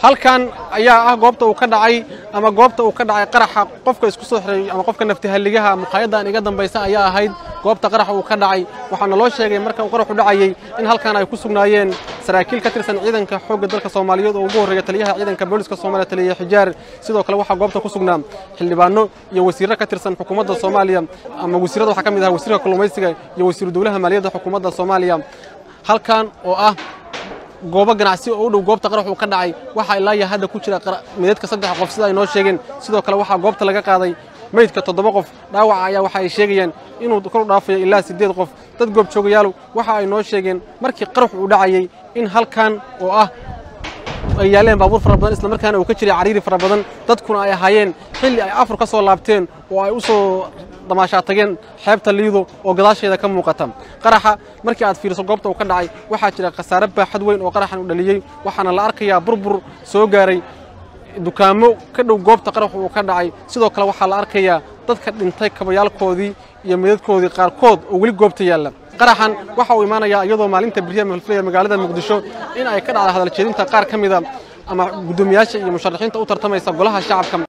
halkan ayaa ah goobta uu ka dhacay ama goobta uu ka dhacay qaraxa qofka isku soo xiray ama qofka naftihalligaha muqaayaddan iga dambaysa ayaa ahayd goobta qaraxa uu ka dhacay waxaana loo sheegay marka uu qaraxu dhacayey in halkan ay ku sugnaayeen saraakiil ka tirsan ciidanka xoogga dalka soomaaliyeed oo ugu horreeya taliyaha ciidanka booliska soomaaliya taliya xijaar sidoo kale waxaa goobta ku sugnaa xildhibaano iyo wasiirro ka tirsan xukuumadda soomaaliya ama wasiirrada waxaa ka mid ahaa wasiirka kalluumaysiga iyo wasiiru dowlaha maaliyadda xukuumadda soomaaliya halkan oo ah goobo ganacsi oo u dhow goobta qarax uu ka dhacay waxaa ilaa iyo hadda ku jira meydadka saddex qof sida ay noo sheegeen sidoo kale waxaa goobta laga qaaday meydka toddoba qof dhaawaca ayaa waxa ay sheegayaan inuu kor u dhaafayo ilaa siddeed qof dad goobjoogayaal waxa ay noo sheegeen markii qarax uu dhacayey in halkan oo ah ay yaaleen baabuur fara badan isla markaana uu ka jiray cariiri fara badan dadkuna ay ahaayeen xilli ay afur ka soo laabteen oo ay u soo damaashaa tageen xeebta liido oo gadaasheeda ka muuqata qaraxa markii aad fiiriso goobta uu ka dhacay waxaa jira khasaare baaxad weyn oo qaraxan uu dhaliyey waxaana la arkayaa burbur soo gaaray dukaamo ka dhow goobta qaraxu uu ka dhacay sidoo kale waxaa la arkayaa dadka dhintay kabayaalkoodii iyo midadkoodii qaarkood oo weli goobta yaalla qaraxan waxa uu imaanayaa iyadoo maalinta beriya malfilaya magaalada muqdisho in ay ka dhacda hadaljeedinta qaar ka mida ama guddoomiyaasha iyo musharaxiinta u tartamaysa golaha shacabka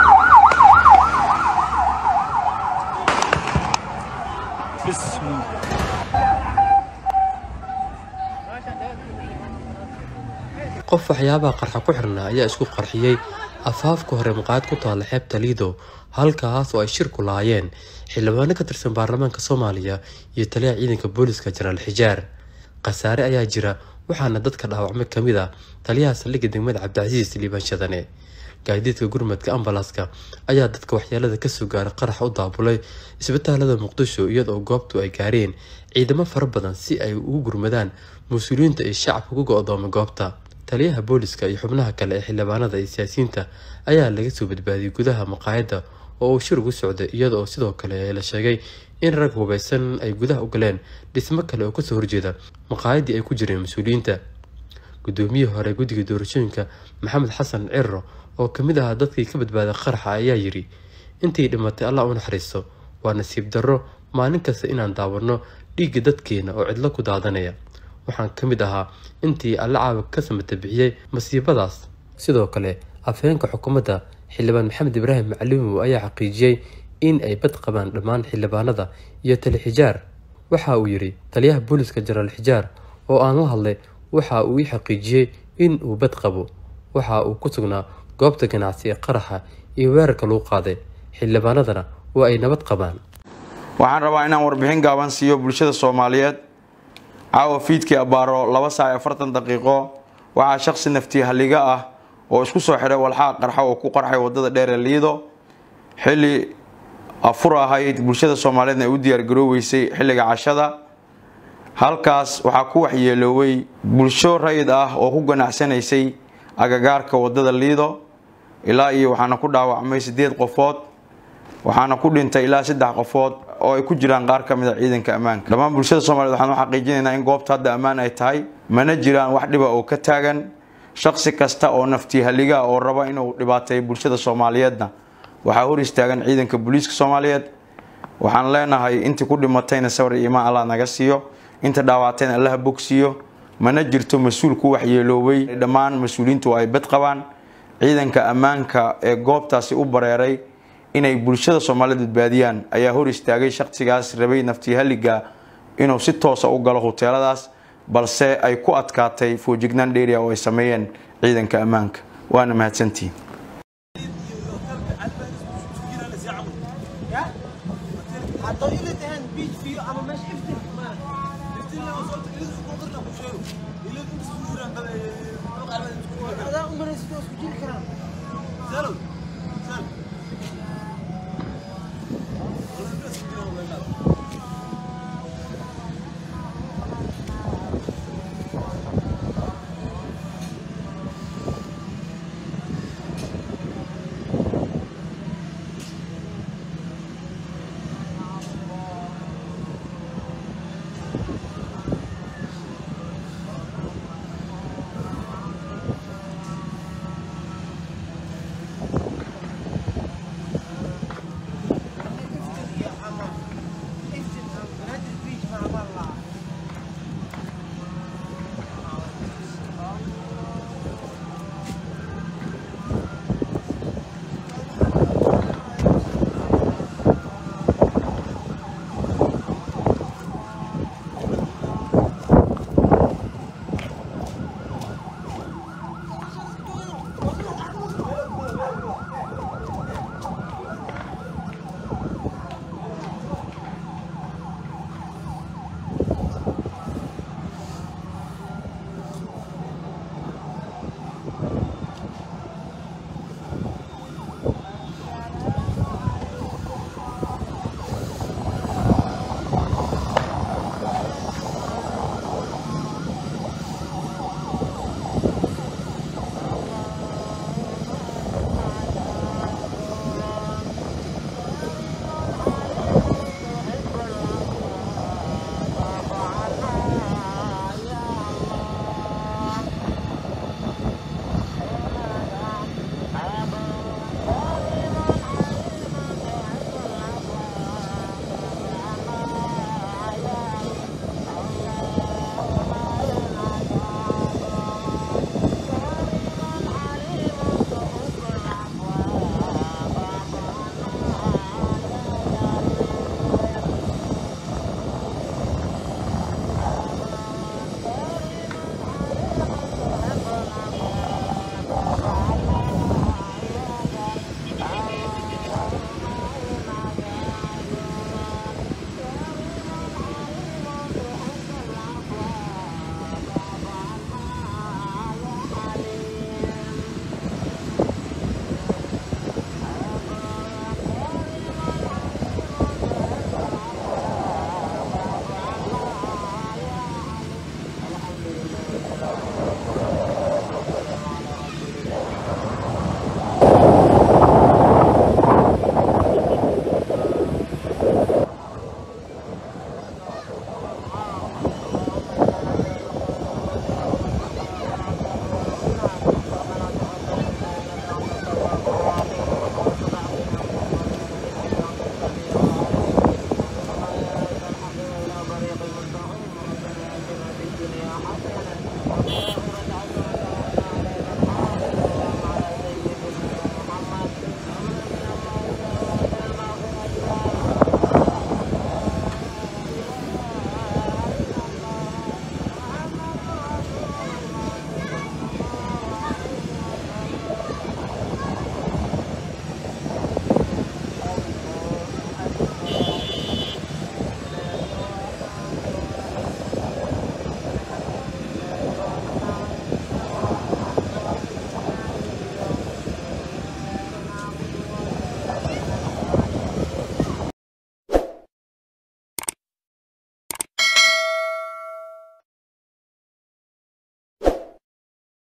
qof waxyaabaha qarxa ku xirnaa ayaa isku qarxiyey afaafka hore maqaayad ku taalla xeebta liido halkaas oo ay shir ku lahaayeen xildhibaano ka tirsan baarlamaanka soomaaliya iyo taliyaha ciidanka booliska jenaraal xijaar khasaare ayaa jira waxaana dadka dhaawacmay ka mid ah taliyaha saldhigga degmada cabdicasiis liibaan shadane gaadiidka gurmadka ambalaaska ayaa dadka waxyeelada kasoo gaaray qaraxa u daabulay isbitaalada muqdisho iyadoo goobtu ay gaareen ciidamo fara badan si ay ugu gurmadaan mas-uuliyiinta iyo shacabka ku go-doomay goobta taliyaha booliska iyo xubnaha kale ee xildhibaanada iyo siyaasiyiinta ayaa laga soo badbaadiyey gudaha maqaayadda oo uu shir ugu socday iyada oo sidoo kale la sheegay in rag hubaysan ay gudaha u galeen dhismo kale oo kasoo horjeeda maqaayaddii ay ku jireen mas-uuliyiinta guddoomiyihii hore guddiga doorashooyinka maxamed xasan cirro oo kamid ahaa dadkii ka badbaaday qaraxa ayaa yidhi intii dhimatay allah u naxariisto waa nasiib darro maalin kasta inaan daawanno dhiigga dadkeena oo cidlo ku daadanaya waxaan ka mid ahaa intii alla caawa ka samata bixiyey masiibadaas sidoo kale afheenka xukuumadda xildhibaan maxamed ibraahim macalimow ayaa xaqiijiyey in ay bad qabaan dhammaan xildhibaanada iyo tali xijaar waxa uu yidhi taliyaha booliska jenaraal xijaar oo aan la hadlay waxa uu ii xaqiijiyey in uu bad qabo waxa uu ku sugnaa goobta ganacsi ee qaraxa iyo weerarka lagu qaaday xildhibaanadana waa ay nabad qabaan waxaan rabaa inaan warbixin gaaban siiyo bulshada soomaaliyeed caawa fiidkii abbaaro laba saac iyo afartan daqiiqo waxaa shaqsi nafti halliga ah oo isku soo xidhay walxaha qarxa oo ku qarxay wadada dheer ee liido xilli afur ahayd bulshada soomaaliyeedna ay u diyaargarooweysay xilliga cashada halkaas waxaa ku waxyeelooway bulsho rayid ah oo ku ganacsanaysay agagaarka wadada liido ilaa iyo waxaana ku dhaawacmay sideed qofood waxaana ku dhintay ilaa saddex qofood oo ay ku jiraan qaar ka mid a ciidanka ammaanka dhammaan bulshada soomaaliyed waxaan u xaqiijinaynaa in goobta hadda ammaan ay tahay mana jiraan wax dhiba oo ka taagan shaqsi kasta oo nafti halliga oo raba inuu dhibaateeyo bulshada soomaaliyeedna waxaa hor istaagan ciidanka booliiska soomaaliyeed waxaan leenahay intii ku dhimatayna sawir iyo imaan allah naga siiyo inta dhaawactayna allaha bogsiiyo mana jirto mas-uul ku waxyeeloobay dhammaan mas-uuliyiintu ay bad qabaan ciidanka ammaanka ee goobtaasi u bareeray inay bulshada soomaaliyeed badbaadiyaan ayaa hor istaagay shaqsigaas rabay nafti halliga inuu si toosa u galo huteeladaas balse ay ku adkaatay foojignaan dheeriya oo ay sameeyeen ciidanka ammaanka waana mahadsantihiin Ada umaray sidoo isku jiri karaan.